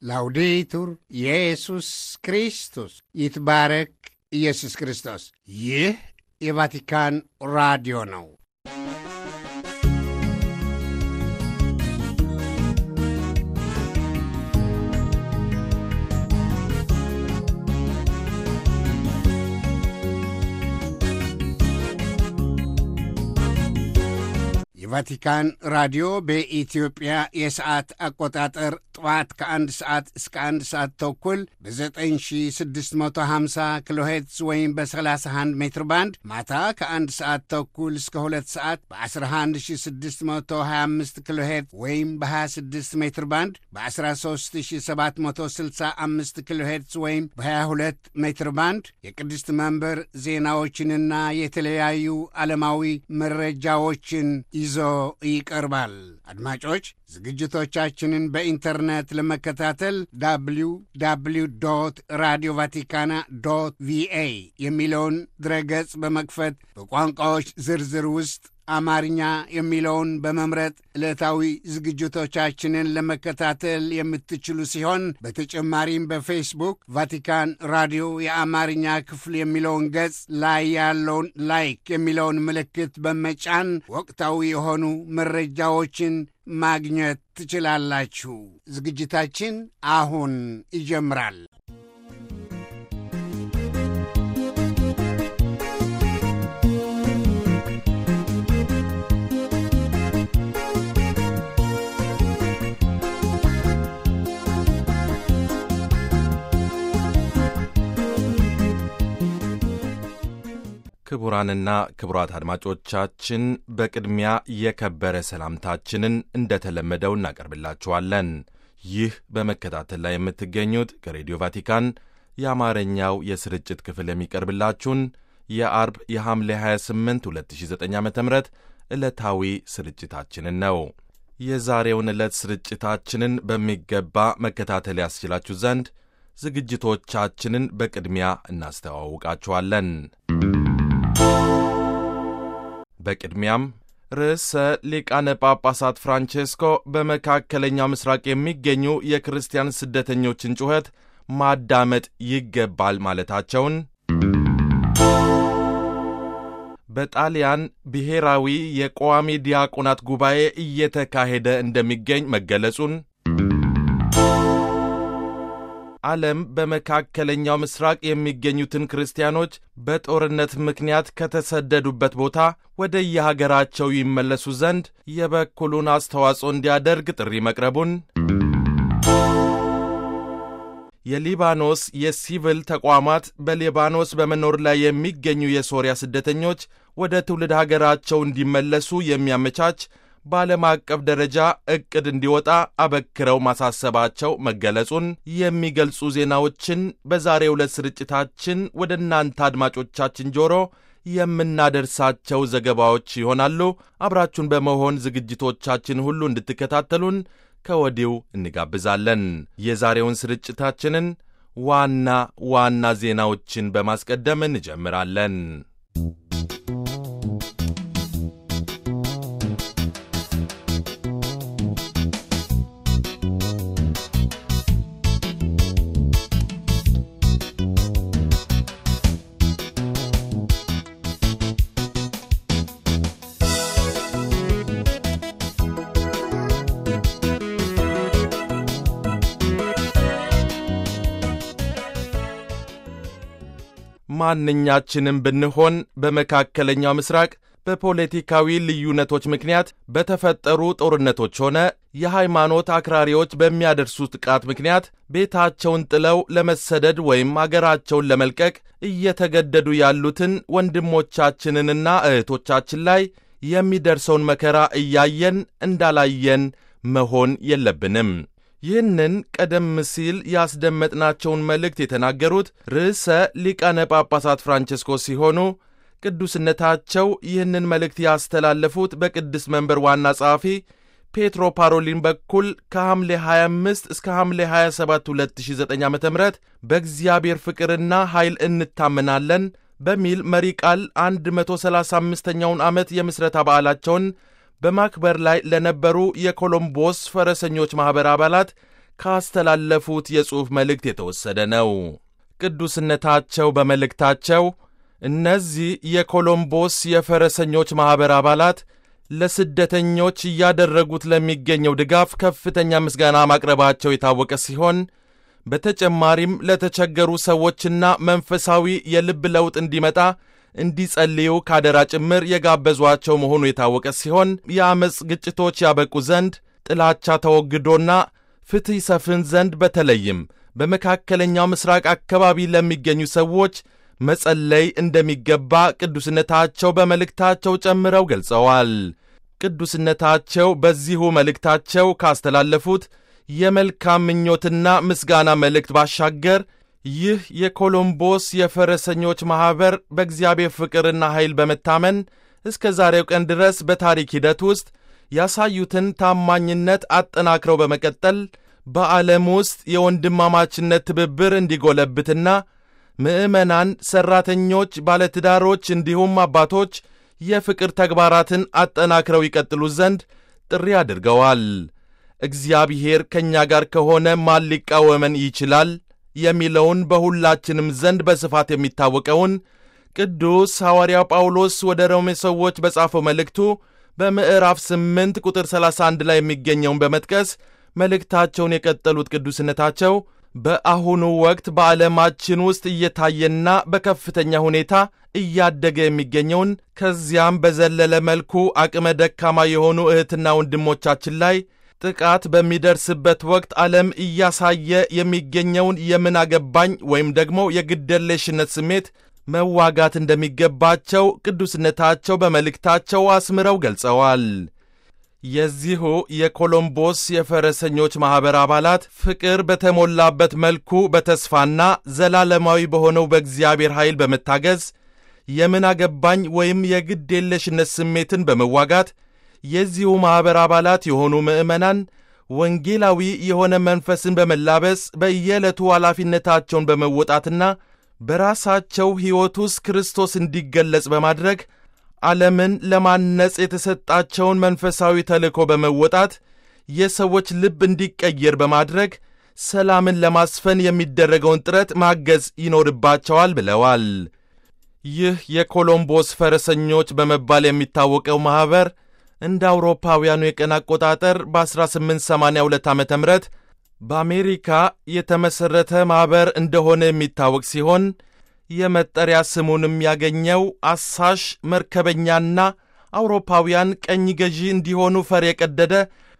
ላውዴቱር ኢየሱስ ክርስቶስ ይትባረክ ኢየሱስ ክርስቶስ። ይህ የቫቲካን ራዲዮ ነው። የቫቲካን ራዲዮ በኢትዮጵያ የሰዓት አቆጣጠር ጠዋት ከአንድ ሰዓት እስከ አንድ ሰዓት ተኩል በ9650 ኪሎ ሄርትዝ ወይም በ31 ሜትር ባንድ ማታ ከአንድ ሰዓት ተኩል እስከ ሁለት ሰዓት በ11625 ኪሎ ሄርትዝ ወይም በ26 ሜትር ባንድ በ13765 ኪሎ ሄርትዝ ወይም በ22 ሜትር ባንድ የቅድስት መንበር ዜናዎችንና የተለያዩ ዓለማዊ መረጃዎችን ይዞ ይቀርባል። አድማጮች ዝግጅቶቻችንን በኢንተርኔት ለመከታተል ዳብሊው ዳብሊው ዶት ራዲዮ ቫቲካና ዶት ቪኤ የሚለውን ድረገጽ በመክፈት በቋንቋዎች ዝርዝር ውስጥ አማርኛ የሚለውን በመምረጥ ዕለታዊ ዝግጅቶቻችንን ለመከታተል የምትችሉ ሲሆን በተጨማሪም በፌስቡክ ቫቲካን ራዲዮ የአማርኛ ክፍል የሚለውን ገጽ ላይ ያለውን ላይክ የሚለውን ምልክት በመጫን ወቅታዊ የሆኑ መረጃዎችን ማግኘት ትችላላችሁ። ዝግጅታችን አሁን ይጀምራል። ክቡራንና ክቡራት አድማጮቻችን በቅድሚያ የከበረ ሰላምታችንን እንደተለመደው እናቀርብላችኋለን። ይህ በመከታተል ላይ የምትገኙት ከሬዲዮ ቫቲካን የአማርኛው የስርጭት ክፍል የሚቀርብላችሁን የአርብ የሐምሌ 28 2009 ዓ ም ዕለታዊ ስርጭታችንን ነው። የዛሬውን ዕለት ስርጭታችንን በሚገባ መከታተል ያስችላችሁ ዘንድ ዝግጅቶቻችንን በቅድሚያ እናስተዋውቃችኋለን። በቅድሚያም ርዕሰ ሊቃነ ጳጳሳት ፍራንቼስኮ በመካከለኛው ምስራቅ የሚገኙ የክርስቲያን ስደተኞችን ጩኸት ማዳመጥ ይገባል ማለታቸውን፣ በጣሊያን ብሔራዊ የቋሚ ዲያቆናት ጉባኤ እየተካሄደ እንደሚገኝ መገለጹን ዓለም በመካከለኛው ምስራቅ የሚገኙትን ክርስቲያኖች በጦርነት ምክንያት ከተሰደዱበት ቦታ ወደ የሀገራቸው ይመለሱ ዘንድ የበኩሉን አስተዋጽኦ እንዲያደርግ ጥሪ መቅረቡን፣ የሊባኖስ የሲቪል ተቋማት በሊባኖስ በመኖር ላይ የሚገኙ የሶሪያ ስደተኞች ወደ ትውልድ ሀገራቸው እንዲመለሱ የሚያመቻች በዓለም አቀፍ ደረጃ ዕቅድ እንዲወጣ አበክረው ማሳሰባቸው መገለጹን የሚገልጹ ዜናዎችን በዛሬው ዕለት ስርጭታችን ወደ እናንተ አድማጮቻችን ጆሮ የምናደርሳቸው ዘገባዎች ይሆናሉ። አብራችሁን በመሆን ዝግጅቶቻችን ሁሉ እንድትከታተሉን ከወዲሁ እንጋብዛለን። የዛሬውን ስርጭታችንን ዋና ዋና ዜናዎችን በማስቀደም እንጀምራለን። ማንኛችንም ብንሆን በመካከለኛው ምስራቅ በፖለቲካዊ ልዩነቶች ምክንያት በተፈጠሩ ጦርነቶች ሆነ የሃይማኖት አክራሪዎች በሚያደርሱት ጥቃት ምክንያት ቤታቸውን ጥለው ለመሰደድ ወይም አገራቸውን ለመልቀቅ እየተገደዱ ያሉትን ወንድሞቻችንንና እህቶቻችን ላይ የሚደርሰውን መከራ እያየን እንዳላየን መሆን የለብንም። ይህንን ቀደም ሲል ያስደመጥናቸውን መልእክት የተናገሩት ርዕሰ ሊቃነ ጳጳሳት ፍራንቼስኮ ሲሆኑ ቅዱስነታቸው ይህንን መልእክት ያስተላለፉት በቅድስት መንበር ዋና ጸሐፊ ፔትሮ ፓሮሊን በኩል ከሐምሌ 25 እስከ ሐምሌ 27 2009 ዓ ም በእግዚአብሔር ፍቅርና ኃይል እንታመናለን በሚል መሪ ቃል 135ኛውን ዓመት የምሥረታ በዓላቸውን በማክበር ላይ ለነበሩ የኮሎምቦስ ፈረሰኞች ማኅበር አባላት ካስተላለፉት የጽሑፍ መልእክት የተወሰደ ነው። ቅዱስነታቸው በመልእክታቸው እነዚህ የኮሎምቦስ የፈረሰኞች ማኅበር አባላት ለስደተኞች እያደረጉት ለሚገኘው ድጋፍ ከፍተኛ ምስጋና ማቅረባቸው የታወቀ ሲሆን በተጨማሪም ለተቸገሩ ሰዎችና መንፈሳዊ የልብ ለውጥ እንዲመጣ እንዲጸልዩ ካደራ ጭምር የጋበዟቸው መሆኑ የታወቀ ሲሆን የአመፅ ግጭቶች ያበቁ ዘንድ ጥላቻ ተወግዶና ፍትሕ ይሰፍን ዘንድ በተለይም በመካከለኛው ምስራቅ አካባቢ ለሚገኙ ሰዎች መጸለይ እንደሚገባ ቅዱስነታቸው በመልእክታቸው ጨምረው ገልጸዋል። ቅዱስነታቸው በዚሁ መልእክታቸው ካስተላለፉት የመልካም ምኞትና ምስጋና መልእክት ባሻገር ይህ የኮሎምቦስ የፈረሰኞች ማኅበር በእግዚአብሔር ፍቅርና ኃይል በመታመን እስከ ዛሬው ቀን ድረስ በታሪክ ሂደት ውስጥ ያሳዩትን ታማኝነት አጠናክረው በመቀጠል በዓለም ውስጥ የወንድማማችነት ትብብር እንዲጎለብትና ምዕመናን፣ ሠራተኞች፣ ባለትዳሮች እንዲሁም አባቶች የፍቅር ተግባራትን አጠናክረው ይቀጥሉ ዘንድ ጥሪ አድርገዋል። እግዚአብሔር ከእኛ ጋር ከሆነ ማን ሊቃወመን ይችላል? የሚለውን በሁላችንም ዘንድ በስፋት የሚታወቀውን ቅዱስ ሐዋርያው ጳውሎስ ወደ ሮሜ ሰዎች በጻፈው መልእክቱ በምዕራፍ 8 ቁጥር 31 ላይ የሚገኘውን በመጥቀስ መልእክታቸውን የቀጠሉት ቅዱስነታቸው በአሁኑ ወቅት በዓለማችን ውስጥ እየታየና በከፍተኛ ሁኔታ እያደገ የሚገኘውን ከዚያም በዘለለ መልኩ አቅመ ደካማ የሆኑ እህትና ወንድሞቻችን ላይ ጥቃት በሚደርስበት ወቅት ዓለም እያሳየ የሚገኘውን የምን አገባኝ ወይም ደግሞ የግደለሽነት ስሜት መዋጋት እንደሚገባቸው ቅዱስነታቸው በመልእክታቸው አስምረው ገልጸዋል። የዚሁ የኮሎምቦስ የፈረሰኞች ማኅበር አባላት ፍቅር በተሞላበት መልኩ በተስፋና ዘላለማዊ በሆነው በእግዚአብሔር ኃይል በመታገዝ የምን አገባኝ ወይም የግድ የለሽነት ስሜትን በመዋጋት የዚሁ ማኅበር አባላት የሆኑ ምዕመናን ወንጌላዊ የሆነ መንፈስን በመላበስ በየዕለቱ ኃላፊነታቸውን በመወጣትና በራሳቸው ሕይወት ውስጥ ክርስቶስ እንዲገለጽ በማድረግ ዓለምን ለማነጽ የተሰጣቸውን መንፈሳዊ ተልእኮ በመወጣት የሰዎች ልብ እንዲቀየር በማድረግ ሰላምን ለማስፈን የሚደረገውን ጥረት ማገዝ ይኖርባቸዋል ብለዋል። ይህ የኮሎምቦስ ፈረሰኞች በመባል የሚታወቀው ማኅበር እንደ አውሮፓውያኑ የቀን አቆጣጠር በ1882 ዓ ም በአሜሪካ የተመሠረተ ማኅበር እንደሆነ የሚታወቅ ሲሆን የመጠሪያ ስሙንም ያገኘው አሳሽ መርከበኛና አውሮፓውያን ቀኝ ገዢ እንዲሆኑ ፈር የቀደደ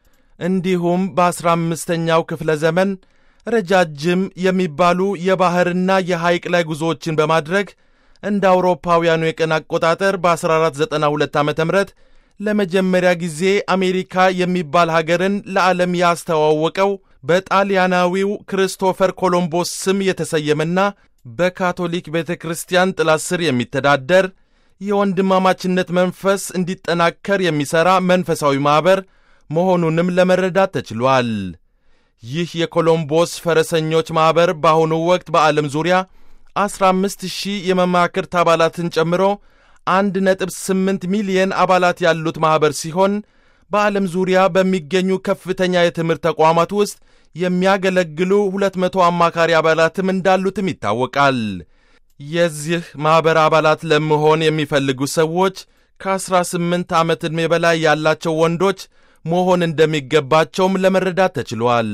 እንዲሁም በአሥራ አምስተኛው ክፍለ ዘመን ረጃጅም የሚባሉ የባሕርና የሐይቅ ላይ ጉዞዎችን በማድረግ እንደ አውሮፓውያኑ የቀን አቆጣጠር በ1492 ዓ ም ለመጀመሪያ ጊዜ አሜሪካ የሚባል ሀገርን ለዓለም ያስተዋወቀው በጣሊያናዊው ክርስቶፈር ኮሎምቦስ ስም የተሰየመና በካቶሊክ ቤተ ክርስቲያን ጥላ ስር የሚተዳደር የወንድማማችነት መንፈስ እንዲጠናከር የሚሠራ መንፈሳዊ ማኅበር መሆኑንም ለመረዳት ተችሏል። ይህ የኮሎምቦስ ፈረሰኞች ማኅበር በአሁኑ ወቅት በዓለም ዙሪያ 15 ሺህ የመማክርት አባላትን ጨምሮ 1.8 ሚሊየን አባላት ያሉት ማኅበር ሲሆን በዓለም ዙሪያ በሚገኙ ከፍተኛ የትምህርት ተቋማት ውስጥ የሚያገለግሉ 200 አማካሪ አባላትም እንዳሉትም ይታወቃል። የዚህ ማኅበር አባላት ለመሆን የሚፈልጉ ሰዎች ከ18 ዓመት ዕድሜ በላይ ያላቸው ወንዶች መሆን እንደሚገባቸውም ለመረዳት ተችሏል።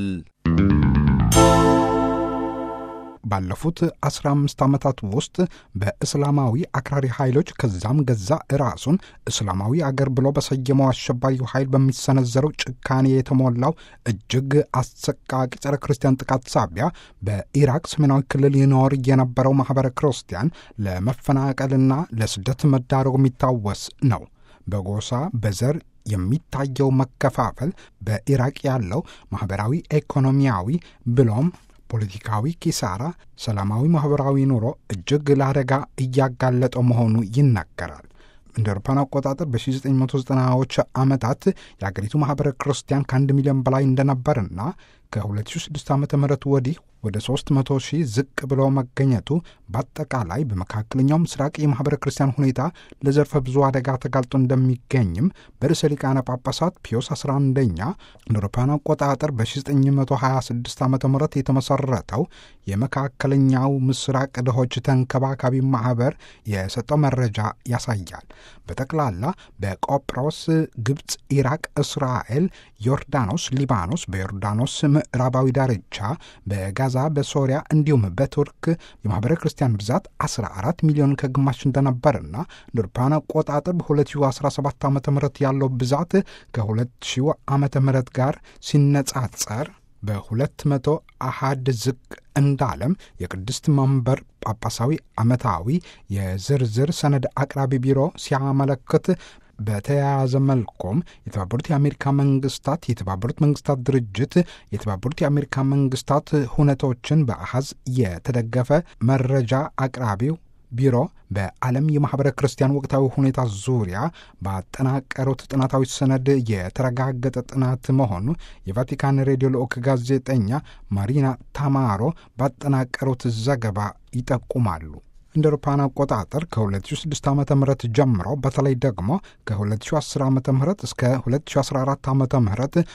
ባለፉት 15 ዓመታት ውስጥ በእስላማዊ አክራሪ ኃይሎች ከዛም ገዛ ራሱን እስላማዊ አገር ብሎ በሰየመው አሸባሪው ኃይል በሚሰነዘረው ጭካኔ የተሞላው እጅግ አሰቃቂ ጸረ ክርስቲያን ጥቃት ሳቢያ በኢራቅ ሰሜናዊ ክልል ይኖር የነበረው ማኅበረ ክርስቲያን ለመፈናቀልና ለስደት መዳረጉ የሚታወስ ነው። በጎሳ በዘር የሚታየው መከፋፈል በኢራቅ ያለው ማኅበራዊ፣ ኢኮኖሚያዊ ብሎም ፖለቲካዊ ኪሳራ ሰላማዊ ማኅበራዊ ኑሮ እጅግ ለአደጋ እያጋለጠው መሆኑ ይናገራል። እንደ አውሮፓውያን አቆጣጠር በ1990ዎች ዓመታት የአገሪቱ ማኅበረ ክርስቲያን ከአንድ ሚሊዮን በላይ እንደነበርና ከ2006 ዓ ም ወዲህ ወደ 300 ሺህ ዝቅ ብሎ መገኘቱ በአጠቃላይ በመካከለኛው ምስራቅ የማኅበረ ክርስቲያን ሁኔታ ለዘርፈ ብዙ አደጋ ተጋልጦ እንደሚገኝም በርዕሰ ሊቃነ ጳጳሳት ፒዮስ 11ኛ እንደ አውሮፓውያን አቆጣጠር በ1926 ዓ ም የተመሠረተው የመካከለኛው ምስራቅ ድሆች ተንከባካቢ ማኅበር የሰጠው መረጃ ያሳያል። በጠቅላላ በቆጵሮስ፣ ግብፅ፣ ኢራቅ፣ እስራኤል፣ ዮርዳኖስ፣ ሊባኖስ፣ በዮርዳኖስ ምዕራባዊ ዳርቻ በጋዛ በሶሪያ እንዲሁም በቱርክ የማኅበረ ክርስቲያን ብዛት 14 ሚሊዮን ከግማሽ እንደነበርና እንደ አውሮፓውያን አቆጣጠር በ2017 ዓ ም ያለው ብዛት ከ2000 ዓ ም ጋር ሲነጻጸር በሁለት መቶ አሃድ ዝቅ እንዳለም የቅድስት መንበር ጳጳሳዊ ዓመታዊ የዝርዝር ሰነድ አቅራቢ ቢሮ ሲያመለክት በተያያዘ መልኩም የተባበሩት የአሜሪካ መንግስታት፣ የተባበሩት መንግስታት ድርጅት፣ የተባበሩት የአሜሪካ መንግስታት ሁነቶችን በአሃዝ የተደገፈ መረጃ አቅራቢው ቢሮ በዓለም የማኅበረ ክርስቲያን ወቅታዊ ሁኔታ ዙሪያ ባጠናቀሩት ጥናታዊ ሰነድ የተረጋገጠ ጥናት መሆኑ የቫቲካን ሬዲዮ ልዑክ ጋዜጠኛ ማሪና ታማሮ ባጠናቀሩት ዘገባ ይጠቁማሉ። እንደ አውሮፓውያን አቆጣጠር ከ2006 ዓ ም ጀምሮ በተለይ ደግሞ ከ2010 ዓ ም እስከ 2014 ዓ ም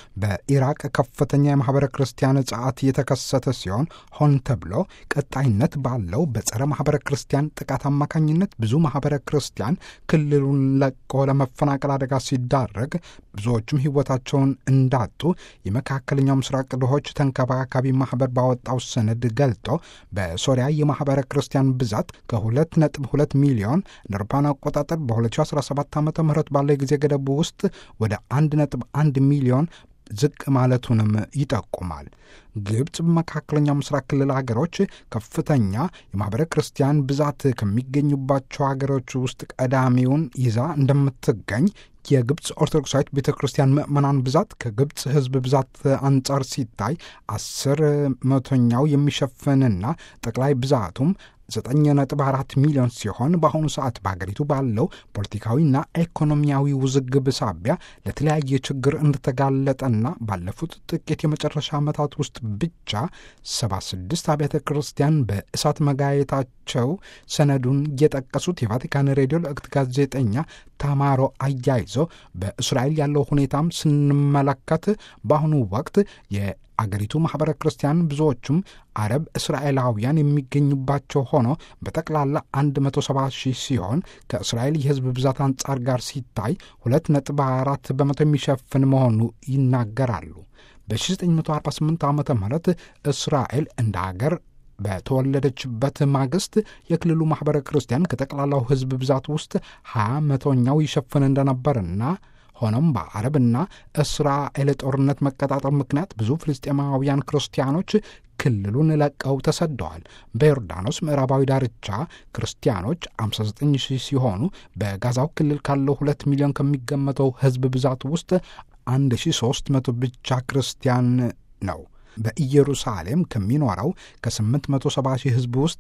በኢራቅ ከፍተኛ የማኅበረ ክርስቲያን ጸዓት የተከሰተ ሲሆን ሆን ተብሎ ቀጣይነት ባለው በጸረ ማኅበረ ክርስቲያን ጥቃት አማካኝነት ብዙ ማኅበረ ክርስቲያን ክልሉን ለቆ ለመፈናቀል አደጋ ሲዳረግ ብዙዎቹም ሕይወታቸውን እንዳጡ የመካከለኛው ምስራቅ ድሆች ተንከባካቢ ማኅበር ባወጣው ሰነድ ገልጦ በሶሪያ የማኅበረ ክርስቲያን ብዛት ከሁለት ነጥብ ሁለት ሚሊዮን እንደ አውሮፓውያን አቆጣጠር በ2017 ዓ ም ባለው የጊዜ ገደቡ ውስጥ ወደ አንድ ነጥብ አንድ ሚሊዮን ዝቅ ማለቱንም ይጠቁማል። ግብፅ በመካከለኛው ምስራቅ ክልል ሀገሮች ከፍተኛ የማኅበረ ክርስቲያን ብዛት ከሚገኙባቸው ሀገሮች ውስጥ ቀዳሚውን ይዛ እንደምትገኝ የግብፅ ኦርቶዶክሳዊት ቤተ ክርስቲያን ምዕመናን ብዛት ከግብፅ ሕዝብ ብዛት አንጻር ሲታይ አስር መቶኛው የሚሸፍንና ጠቅላይ ብዛቱም ዘጠኝ ነጥብ አራት ሚሊዮን ሲሆን በአሁኑ ሰዓት በሀገሪቱ ባለው ፖለቲካዊና ኢኮኖሚያዊ ውዝግብ ሳቢያ ለተለያየ ችግር እንደተጋለጠና ባለፉት ጥቂት የመጨረሻ ዓመታት ውስጥ ብቻ 76 አብያተ ክርስቲያን በእሳት መጋየታቸው ሰነዱን የጠቀሱት የቫቲካን ሬዲዮ ልዕክት ጋዜጠኛ ታማሮ አያይዞ በእስራኤል ያለው ሁኔታም ስንመለከት በአሁኑ ወቅት አገሪቱ ማኅበረ ክርስቲያን ብዙዎቹም አረብ እስራኤላውያን የሚገኙባቸው ሆኖ በጠቅላላ 170 ሺህ ሲሆን ከእስራኤል የሕዝብ ብዛት አንጻር ጋር ሲታይ 2.4 በመቶ የሚሸፍን መሆኑ ይናገራሉ። በ1948 ዓ ም እስራኤል እንደ አገር በተወለደችበት ማግስት የክልሉ ማኅበረ ክርስቲያን ከጠቅላላው ሕዝብ ብዛት ውስጥ 20 መቶኛው ይሸፍን እንደነበርና ሆኖም በአረብና እስራኤል ጦርነት መቀጣጠር ምክንያት ብዙ ፍልስጤማውያን ክርስቲያኖች ክልሉን ለቀው ተሰደዋል። በዮርዳኖስ ምዕራባዊ ዳርቻ ክርስቲያኖች 59 ሺህ ሲሆኑ በጋዛው ክልል ካለው ሁለት ሚሊዮን ከሚገመተው ሕዝብ ብዛት ውስጥ 1300 ብቻ ክርስቲያን ነው። በኢየሩሳሌም ከሚኖረው ከ870 ሺህ ሕዝብ ውስጥ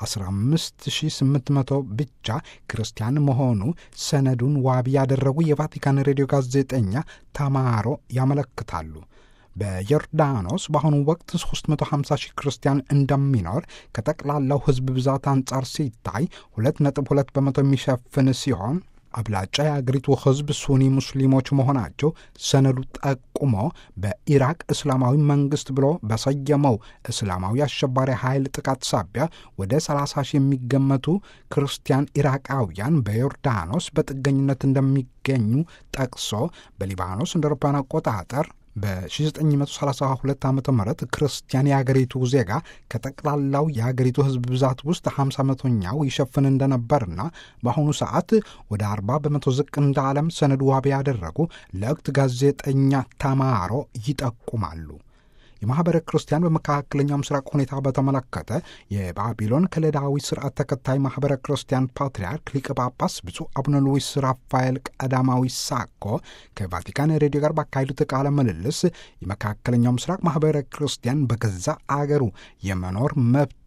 15800 ብቻ ክርስቲያን መሆኑ ሰነዱን ዋቢ ያደረጉ የቫቲካን ሬዲዮ ጋዜጠኛ ታማሮ ያመለክታሉ። በዮርዳኖስ በአሁኑ ወቅት 350 ሺህ ክርስቲያን እንደሚኖር ከጠቅላላው ሕዝብ ብዛት አንጻር ሲታይ 2.2 በመቶ የሚሸፍን ሲሆን አብላጫ የአገሪቱ ሕዝብ ሱኒ ሙስሊሞች መሆናቸው ሰነዱ ጠቁሞ በኢራቅ እስላማዊ መንግስት ብሎ በሰየመው እስላማዊ አሸባሪ ኃይል ጥቃት ሳቢያ ወደ 30 ሺህ የሚገመቱ ክርስቲያን ኢራቃውያን በዮርዳኖስ በጥገኝነት እንደሚገኙ ጠቅሶ በሊባኖስ እንደ አውሮፓውያን አቆጣጠር በ1932 ዓ ም ክርስቲያን የአገሪቱ ዜጋ ከጠቅላላው የአገሪቱ ሕዝብ ብዛት ውስጥ 50 መቶኛው ይሸፍን እንደነበርና በአሁኑ ሰዓት ወደ 40 በመቶ ዝቅ እንዳለም ሰነዱ ዋቢ ያደረጉ ለወቅት ጋዜጠኛ ታማሮ ይጠቁማሉ። የማኅበረ ክርስቲያን በመካከለኛው ምስራቅ ሁኔታ በተመለከተ የባቢሎን ከለዳዊ ስርዓት ተከታይ ማኅበረ ክርስቲያን ፓትርያርክ ሊቀ ጳጳስ ብፁዕ አቡነ ሉዊስ ራፋኤል ቀዳማዊ ሳኮ ከቫቲካን ሬዲዮ ጋር ባካሄዱት ቃለ ምልልስ የመካከለኛው ምስራቅ ማኅበረ ክርስቲያን በገዛ አገሩ የመኖር መብት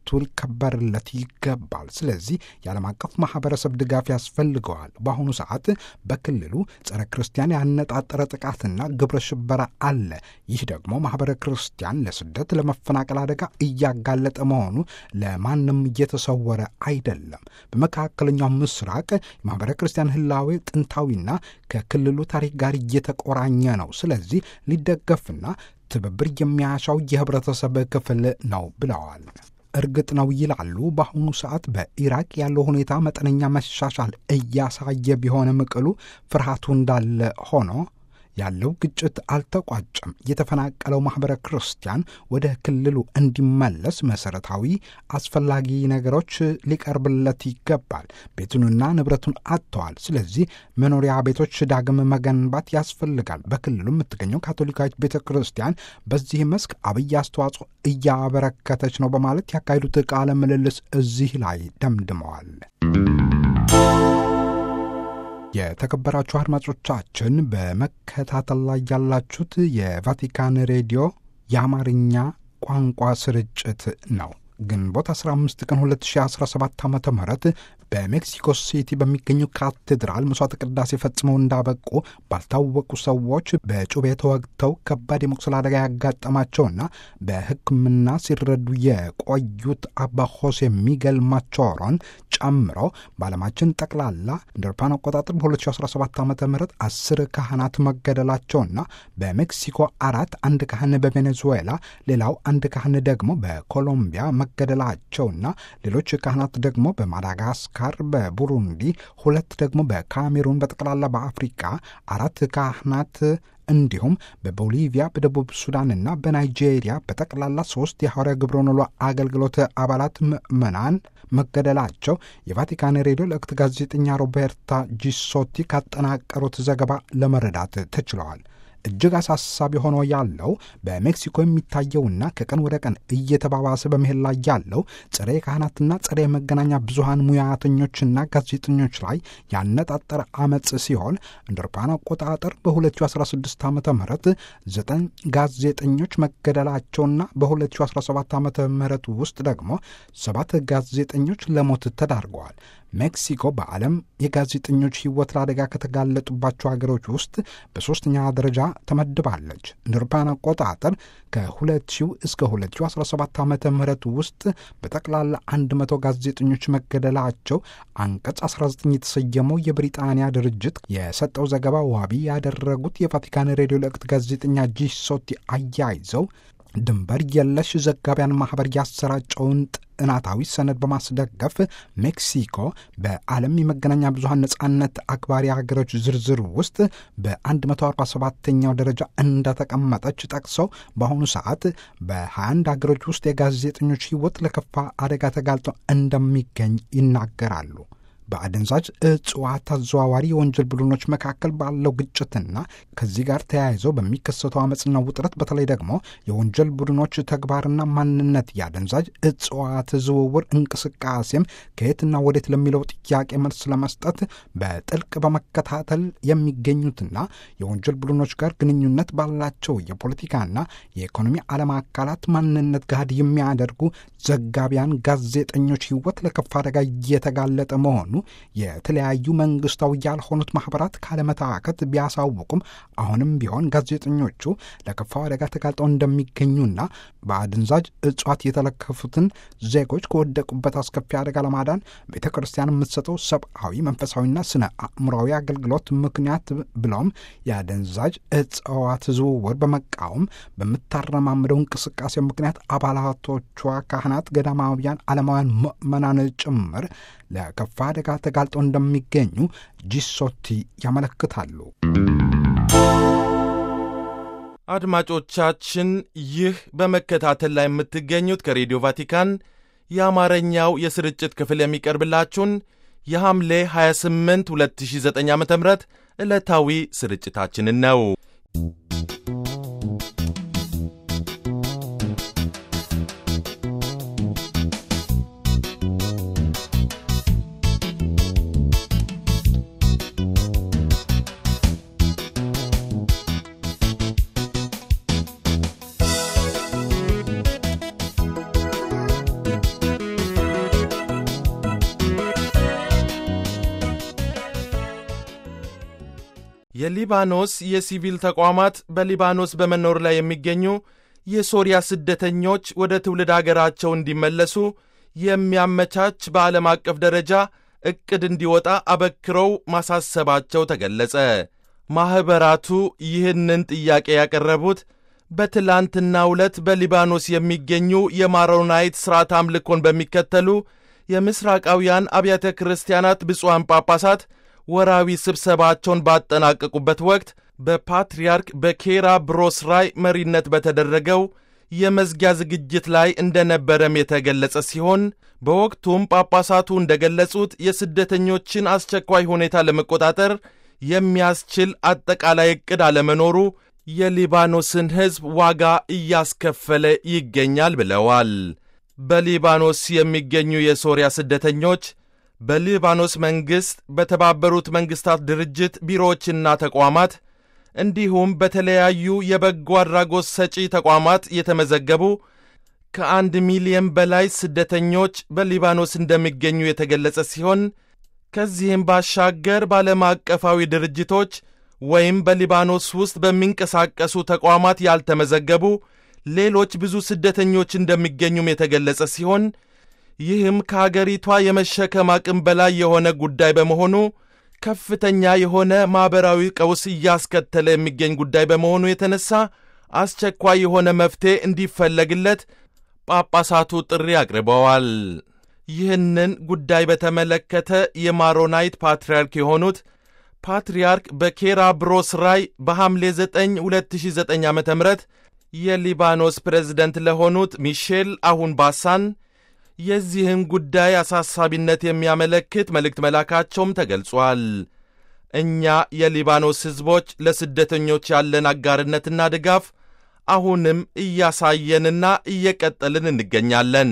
መብቱ ሊከበርለት ይገባል። ስለዚህ የዓለም አቀፍ ማህበረሰብ ድጋፍ ያስፈልገዋል። በአሁኑ ሰዓት በክልሉ ጸረ ክርስቲያን ያነጣጠረ ጥቃትና ግብረ ሽበራ አለ። ይህ ደግሞ ማህበረ ክርስቲያን ለስደት፣ ለመፈናቀል አደጋ እያጋለጠ መሆኑ ለማንም እየተሰወረ አይደለም። በመካከለኛው ምስራቅ የማህበረ ክርስቲያን ህላዌ ጥንታዊና ከክልሉ ታሪክ ጋር እየተቆራኘ ነው። ስለዚህ ሊደገፍና ትብብር የሚያሻው የህብረተሰብ ክፍል ነው ብለዋል። እርግጥ ነው ይላሉ። በአሁኑ ሰዓት በኢራቅ ያለው ሁኔታ መጠነኛ መሻሻል እያሳየ ቢሆንም ቅሉ ፍርሃቱ እንዳለ ሆኖ ያለው ግጭት አልተቋጨም። የተፈናቀለው ማኅበረ ክርስቲያን ወደ ክልሉ እንዲመለስ መሠረታዊ አስፈላጊ ነገሮች ሊቀርብለት ይገባል። ቤቱንና ንብረቱን አጥተዋል። ስለዚህ መኖሪያ ቤቶች ዳግም መገንባት ያስፈልጋል። በክልሉ የምትገኘው ካቶሊካዊት ቤተ ክርስቲያን በዚህ መስክ አብይ አስተዋጽኦ እያበረከተች ነው በማለት ያካሄዱት ቃለ ምልልስ እዚህ ላይ ደምድመዋል። የተከበራችሁ አድማጮቻችን በመከታተል ላይ ያላችሁት የቫቲካን ሬዲዮ የአማርኛ ቋንቋ ስርጭት ነው። ግንቦት 15 ቀን 2017 ዓ ም በሜክሲኮ ሲቲ በሚገኙ ካቴድራል መስዋዕተ ቅዳሴ ፈጽመው እንዳበቁ ባልታወቁ ሰዎች በጩቤ ተወግተው ከባድ የመቁሰል አደጋ ያጋጠማቸውና በሕክምና ሲረዱ የቆዩት አባ ሆሴ ሚገል ማቾሮን ጨምሮ በዓለማችን ጠቅላላ እንደ አውሮፓውያን አቆጣጠር በ2017 ዓ ም አስር ካህናት መገደላቸውና በሜክሲኮ አራት፣ አንድ ካህን በቬኔዙዌላ ሌላው አንድ ካህን ደግሞ በኮሎምቢያ መገደላቸውና ሌሎች ካህናት ደግሞ በማዳጋስካር በቡሩንዲ ሁለት ደግሞ በካሜሩን በጠቅላላ በአፍሪቃ አራት ካህናት እንዲሁም በቦሊቪያ በደቡብ ሱዳንና በናይጄሪያ በጠቅላላ ሶስት የሐዋርያ ግብረ ኖሎ አገልግሎት አባላት ምዕመናን መገደላቸው የቫቲካን ሬዲዮ ለእክት ጋዜጠኛ ሮቤርታ ጂሶቲ ካጠናቀሩት ዘገባ ለመረዳት ተችለዋል። እጅግ አሳሳቢ ሆኖ ያለው በሜክሲኮ የሚታየውና ከቀን ወደ ቀን እየተባባሰ በመሄድ ላይ ያለው ጸረ የካህናትና ጸረ የመገናኛ ብዙሃን ሙያተኞችና ጋዜጠኞች ላይ ያነጣጠረ አመፅ ሲሆን እንደ አውሮፓውያን አቆጣጠር በ2016 ዓ ም ዘጠኝ ጋዜጠኞች መገደላቸውና በ2017 ዓ ም ውስጥ ደግሞ ሰባት ጋዜጠኞች ለሞት ተዳርገዋል። ሜክሲኮ በዓለም የጋዜጠኞች ሕይወት ለአደጋ ከተጋለጡባቸው ሀገሮች ውስጥ በሦስተኛ ደረጃ ተመድባለች። እንደ አውሮፓውያን አቆጣጠር ከ2000 እስከ 2017 ዓ ም ውስጥ በጠቅላላ 100 ጋዜጠኞች መገደላቸው አንቀጽ 19 የተሰየመው የብሪጣንያ ድርጅት የሰጠው ዘገባ ዋቢ ያደረጉት የቫቲካን ሬዲዮ ለእክት ጋዜጠኛ ጂሶቲ አያይዘው ድንበር የለሽ ዘጋቢያን ማኅበር ያሰራጨውን ጥናታዊ ሰነድ በማስደገፍ ሜክሲኮ በዓለም የመገናኛ ብዙሃን ነጻነት አክባሪ ሀገሮች ዝርዝር ውስጥ በ147ኛው ደረጃ እንደተቀመጠች ጠቅሰው በአሁኑ ሰዓት በ21 ሀገሮች ውስጥ የጋዜጠኞች ሕይወት ለከፋ አደጋ ተጋልጦ እንደሚገኝ ይናገራሉ። በአደንዛዥ እጽዋት አዘዋዋሪ የወንጀል ቡድኖች መካከል ባለው ግጭትና ከዚህ ጋር ተያይዘው በሚከሰተው አመፅና ውጥረት በተለይ ደግሞ የወንጀል ቡድኖች ተግባርና ማንነት የአደንዛዥ እጽዋት ዝውውር እንቅስቃሴም ከየትና ወዴት ለሚለው ጥያቄ መልስ ለመስጠት በጥልቅ በመከታተል የሚገኙትና የወንጀል ቡድኖች ጋር ግንኙነት ባላቸው የፖለቲካና የኢኮኖሚ ዓለም አካላት ማንነት ጋር የሚያደርጉ ዘጋቢያን ጋዜጠኞች ሕይወት ለከፋ አደጋ እየተጋለጠ መሆኑ የተለያዩ መንግስታዊ ያልሆኑት ማህበራት ካለመታከት ቢያሳውቁም አሁንም ቢሆን ጋዜጠኞቹ ለከፋው አደጋ ተጋልጠው እንደሚገኙና በአደንዛዥ እጽዋት የተለከፉትን ዜጎች ከወደቁበት አስከፊ አደጋ ለማዳን ቤተ ክርስቲያን የምትሰጠው ሰብአዊ፣ መንፈሳዊና ስነ አእምሯዊ አገልግሎት ምክንያት ብለውም የአደንዛዥ እጽዋት ዝውውር በመቃወም በምታረማምደው እንቅስቃሴ ምክንያት አባላቶቿ ካህናት፣ ገዳማውያን፣ ዓለማውያን ምዕመናን ጭምር ለከፋ አደጋ ተጋልጠው እንደሚገኙ ጂሶቲ ያመለክታሉ። አድማጮቻችን ይህ በመከታተል ላይ የምትገኙት ከሬዲዮ ቫቲካን የአማርኛው የስርጭት ክፍል የሚቀርብላችሁን የሐምሌ 28 2009 ዓ ም ዕለታዊ ስርጭታችንን ነው። የሊባኖስ የሲቪል ተቋማት በሊባኖስ በመኖር ላይ የሚገኙ የሶሪያ ስደተኞች ወደ ትውልድ አገራቸው እንዲመለሱ የሚያመቻች በዓለም አቀፍ ደረጃ ዕቅድ እንዲወጣ አበክረው ማሳሰባቸው ተገለጸ። ማኅበራቱ ይህንን ጥያቄ ያቀረቡት በትላንትናው ዕለት በሊባኖስ የሚገኙ የማሮናይት ሥርዓት አምልኮን በሚከተሉ የምሥራቃውያን አብያተ ክርስቲያናት ብፁዓን ጳጳሳት ወራዊ ስብሰባቸውን ባጠናቀቁበት ወቅት በፓትርያርክ በኬራ ብሮስራይ መሪነት በተደረገው የመዝጊያ ዝግጅት ላይ እንደነበረም የተገለጸ ሲሆን በወቅቱም ጳጳሳቱ እንደገለጹት የስደተኞችን አስቸኳይ ሁኔታ ለመቆጣጠር የሚያስችል አጠቃላይ ዕቅድ አለመኖሩ የሊባኖስን ሕዝብ ዋጋ እያስከፈለ ይገኛል ብለዋል። በሊባኖስ የሚገኙ የሶሪያ ስደተኞች በሊባኖስ መንግሥት፣ በተባበሩት መንግሥታት ድርጅት ቢሮዎችና ተቋማት እንዲሁም በተለያዩ የበጎ አድራጎት ሰጪ ተቋማት የተመዘገቡ ከአንድ ሚሊየን በላይ ስደተኞች በሊባኖስ እንደሚገኙ የተገለጸ ሲሆን ከዚህም ባሻገር በዓለም አቀፋዊ ድርጅቶች ወይም በሊባኖስ ውስጥ በሚንቀሳቀሱ ተቋማት ያልተመዘገቡ ሌሎች ብዙ ስደተኞች እንደሚገኙም የተገለጸ ሲሆን ይህም ከአገሪቷ የመሸከም አቅም በላይ የሆነ ጉዳይ በመሆኑ ከፍተኛ የሆነ ማኅበራዊ ቀውስ እያስከተለ የሚገኝ ጉዳይ በመሆኑ የተነሳ አስቸኳይ የሆነ መፍትሔ እንዲፈለግለት ጳጳሳቱ ጥሪ አቅርበዋል። ይህንን ጉዳይ በተመለከተ የማሮናይት ፓትርያርክ የሆኑት ፓትርያርክ በኬራ ብሮስ ራይ በሐምሌ 9 2009 ዓ ም የሊባኖስ ፕሬዝደንት ለሆኑት ሚሼል አሁን ባሳን የዚህን ጉዳይ አሳሳቢነት የሚያመለክት መልእክት መላካቸውም ተገልጿል። እኛ የሊባኖስ ሕዝቦች ለስደተኞች ያለን አጋርነትና ድጋፍ አሁንም እያሳየንና እየቀጠልን እንገኛለን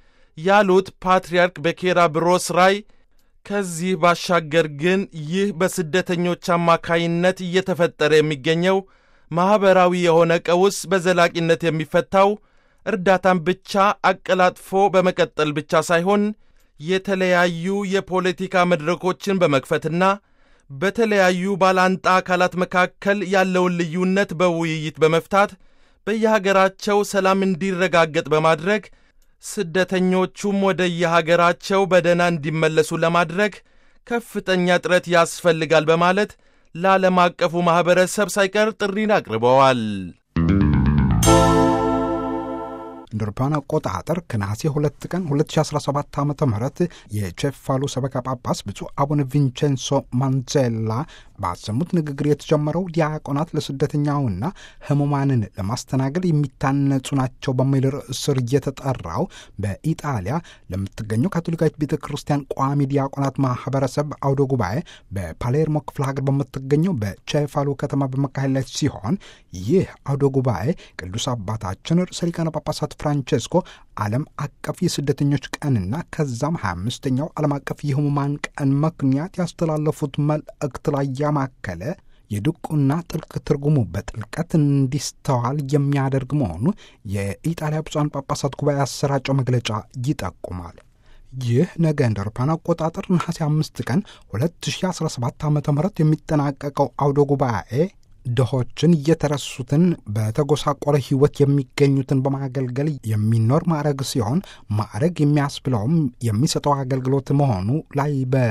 ያሉት ፓትርያርክ በኬራ ብሮስ ራይ ከዚህ ባሻገር ግን ይህ በስደተኞች አማካይነት እየተፈጠረ የሚገኘው ማኅበራዊ የሆነ ቀውስ በዘላቂነት የሚፈታው እርዳታን ብቻ አቀላጥፎ በመቀጠል ብቻ ሳይሆን የተለያዩ የፖለቲካ መድረኮችን በመክፈትና በተለያዩ ባላንጣ አካላት መካከል ያለውን ልዩነት በውይይት በመፍታት በየሀገራቸው ሰላም እንዲረጋገጥ በማድረግ ስደተኞቹም ወደ የሀገራቸው በደህና እንዲመለሱ ለማድረግ ከፍተኛ ጥረት ያስፈልጋል በማለት ለዓለም አቀፉ ማኅበረሰብ ሳይቀር ጥሪን አቅርበዋል። እንደ አውሮፓውያን አቆጣጠር ከነሐሴ ሁለት ቀን 2017 ዓ ም የቼፋሉ ሰበካ ጳጳስ ብፁዕ አቡነ ቪንቼንሶ ማንዜላ ባሰሙት ንግግር የተጀመረው ዲያቆናት ለስደተኛውና ሕሙማንን ለማስተናገድ የሚታነጹ ናቸው በሚል ርዕስ ስር እየተጠራው በኢጣሊያ ለምትገኘው ካቶሊካዊት ቤተ ክርስቲያን ቋሚ ዲያቆናት ማህበረሰብ አውደ ጉባኤ በፓሌርሞ ክፍለ ሀገር በምትገኘው በቼፋሉ ከተማ በመካሄድ ላይ ሲሆን ይህ አውደ ጉባኤ ቅዱስ አባታችን ርዕሰ ሊቃነ ጳጳሳት ፍራንቼስኮ ዓለም አቀፍ የስደተኞች ቀንና ከዛም 25ኛው ዓለም አቀፍ የህሙማን ቀን ምክንያት ያስተላለፉት መልእክት ላይ ያማከለ የድቁና ጥልቅ ትርጉሙ በጥልቀት እንዲስተዋል የሚያደርግ መሆኑ የኢጣሊያ ብፁዓን ጳጳሳት ጉባኤ ያሰራጨው መግለጫ ይጠቁማል። ይህ ነገ እንደ አውሮፓውያን አቆጣጠር ነሐሴ አምስት ቀን 2017 ዓ ም የሚጠናቀቀው አውደ ጉባኤ ድሆችን እየተረሱትን በተጎሳቆረ ሕይወት የሚገኙትን በማገልገል የሚኖር ማዕረግ ሲሆን ማዕረግ የሚያስብለውም የሚሰጠው አገልግሎት መሆኑ ላይ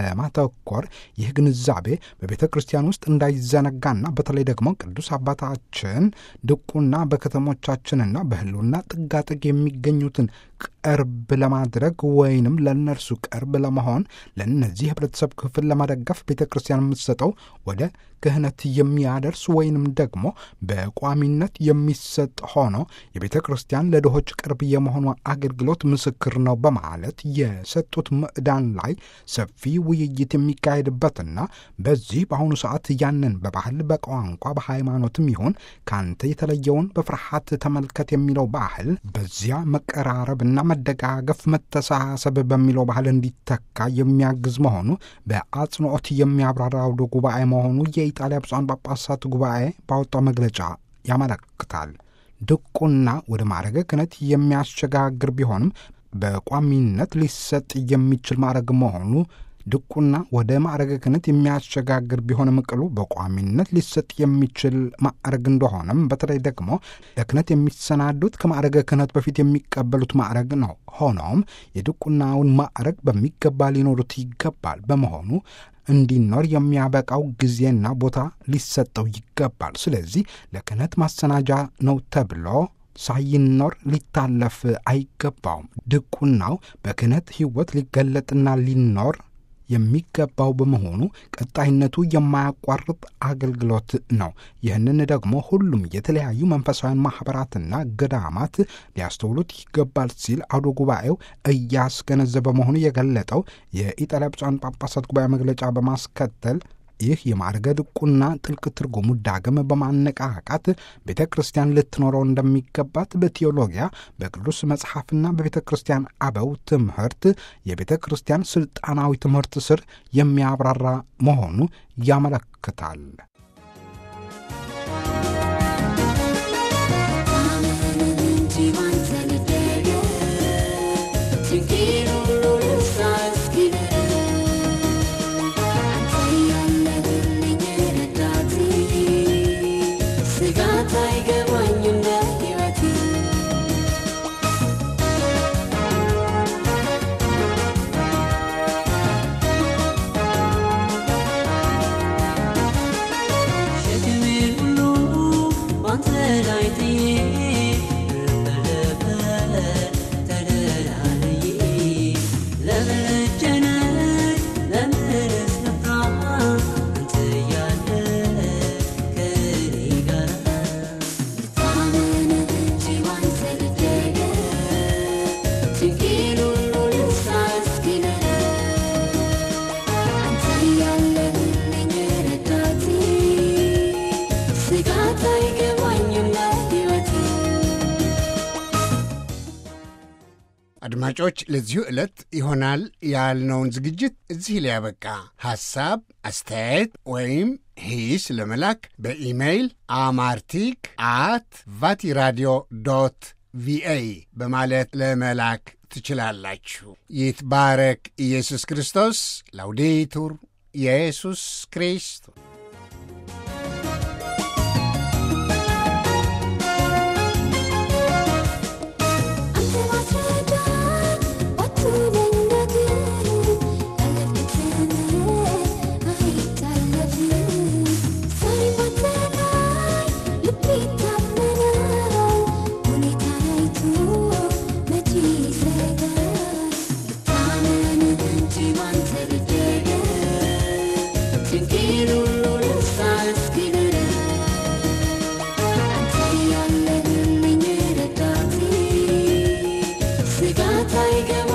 በማተኮር ይህ ግንዛቤ በቤተ ክርስቲያን ውስጥ እንዳይዘነጋና በተለይ ደግሞ ቅዱስ አባታችን ድቁና በከተሞቻችንና በህልውና ጥጋጥግ የሚገኙትን ቅርብ ለማድረግ ወይንም ለእነርሱ ቅርብ ለመሆን ለእነዚህ ህብረተሰብ ክፍል ለመደገፍ ቤተ ክርስቲያን የምትሰጠው ወደ ክህነት የሚያደርስ ወይንም ደግሞ በቋሚነት የሚሰጥ ሆኖ የቤተ ክርስቲያን ለድሆች ቅርብ የመሆኗ አገልግሎት ምስክር ነው በማለት የሰጡት ምዕዳን ላይ ሰፊ ውይይት የሚካሄድበትና በዚህ በአሁኑ ሰዓት ያንን በባህል በቋንቋ በሃይማኖትም ይሁን ከአንተ የተለየውን በፍርሃት ተመልከት የሚለው ባህል በዚያ መቀራረብና መደጋገፍ መተሳሰብ በሚለው ባህል እንዲተካ የሚያግዝ መሆኑ በአጽንኦት የሚያብራራ አውደ ጉባኤ መሆኑ የኢጣሊያ ብፁዓን ጳጳሳት ጉባኤ ባወጣው መግለጫ ያመለክታል። ድቁና ወደ ማዕረገ ክህነት የሚያሸጋግር ቢሆንም በቋሚነት ሊሰጥ የሚችል ማዕረግ መሆኑ ድቁና ወደ ማዕረገ ክህነት የሚያሸጋግር ቢሆንም ቅሉ በቋሚነት ሊሰጥ የሚችል ማዕረግ እንደሆነም በተለይ ደግሞ ለክህነት የሚሰናዱት ከማዕረገ ክህነት በፊት የሚቀበሉት ማዕረግ ነው። ሆኖም የድቁናውን ማዕረግ በሚገባ ሊኖሩት ይገባል። በመሆኑ እንዲኖር የሚያበቃው ጊዜና ቦታ ሊሰጠው ይገባል። ስለዚህ ለክህነት ማሰናጃ ነው ተብሎ ሳይኖር ሊታለፍ አይገባውም። ድቁናው በክህነት ሕይወት ሊገለጥና ሊኖር የሚገባው በመሆኑ ቀጣይነቱ የማያቋርጥ አገልግሎት ነው። ይህንን ደግሞ ሁሉም የተለያዩ መንፈሳዊ ማኅበራትና ገዳማት ሊያስተውሉት ይገባል ሲል አውደ ጉባኤው እያስገነዘበ መሆኑ የገለጠው የኢጣሊያ ብፁዓን ጳጳሳት ጉባኤ መግለጫ በማስከተል ይህ የማዕረገ ድቁና ጥልቅ ትርጉሙ ዳግም በማነቃቃት ቤተ ክርስቲያን ልትኖረው እንደሚገባት በቴዎሎጊያ በቅዱስ መጽሐፍና በቤተ ክርስቲያን አበው ትምህርት የቤተ ክርስቲያን ስልጣናዊ ትምህርት ስር የሚያብራራ መሆኑ ያመለክታል። አድማጮች ለዚሁ ዕለት ይሆናል ያልነውን ዝግጅት እዚህ ላይ ያበቃ። ሐሳብ፣ አስተያየት ወይም ሂስ ለመላክ በኢሜይል አማርቲክ አት ቫቲራዲዮ ዶት ቪኦኤ በማለት ለመላክ ትችላላችሁ። ይትባረክ ኢየሱስ ክርስቶስ። ላውዴቱር ኢየሱስ ክርስቶስ Tiger